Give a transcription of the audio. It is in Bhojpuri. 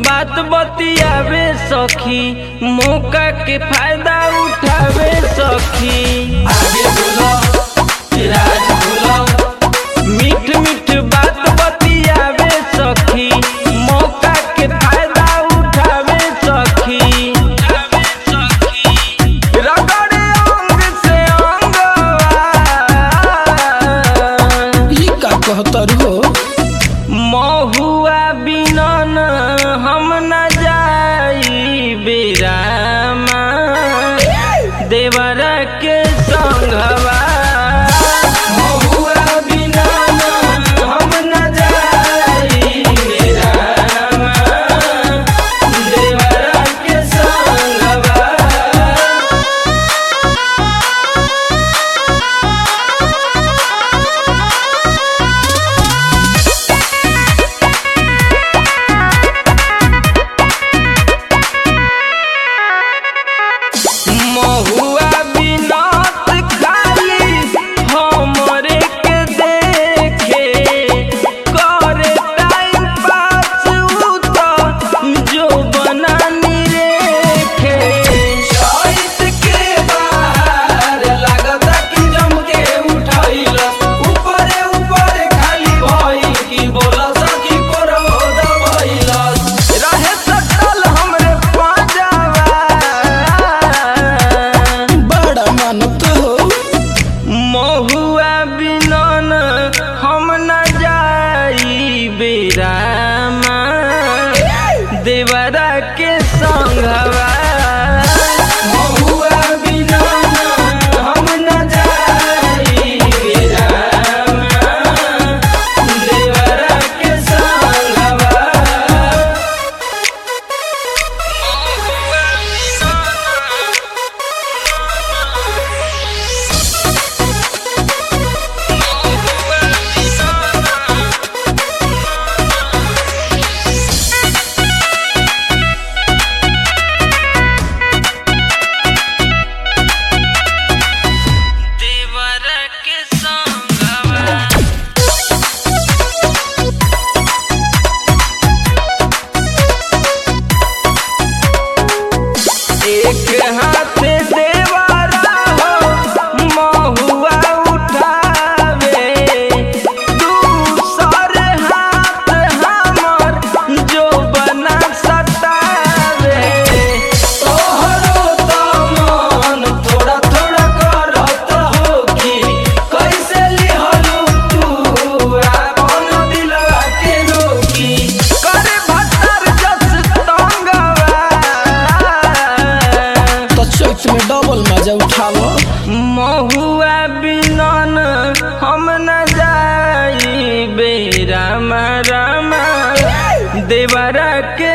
बात बतियावे सखी मौका के फायदा उठावे सखी आगे बोलो राज बोलो मीठ मीठ बात बतियावे सखी मौका के फायदा उठावे सखी रगड़े अंग से अंगवा ई का कहतर हो महुआ बिनन हम न जाई बेरामा देवर के संघवा महुआ बिनन हम न जाई बेरामा देवर के संघवा महुआ बिनत खाली हमरे के देखे करे टाइम पास उ तो जो बनानी रेखे चैत के बाहर लागता कि जम के उठैल ऊपरे ऊपरे खाली भई कि बोला सखी करो दबैल रहे सटल हमरे पाजावा बड़ा मानत हो महुआ बिनन हम न जाई बेरामा देवरा के संघवा महुआ बिना हम न जाई बेरामा देवरा के संगवा देवरा के संघवा एक हाथ देवारा हो महुआ उठावे दूसर हाथ हमर जो बना सतावे तोहरो त मन थोड़ा थोड़ा करत हो कि कैसे लिहलू तू आपन दिलवा के रोकी करे भत्तर जस तंगवा तो चैत में डबल मजा उठाव महुआ बिनन हम न जाई बेरामा रामा देवरा के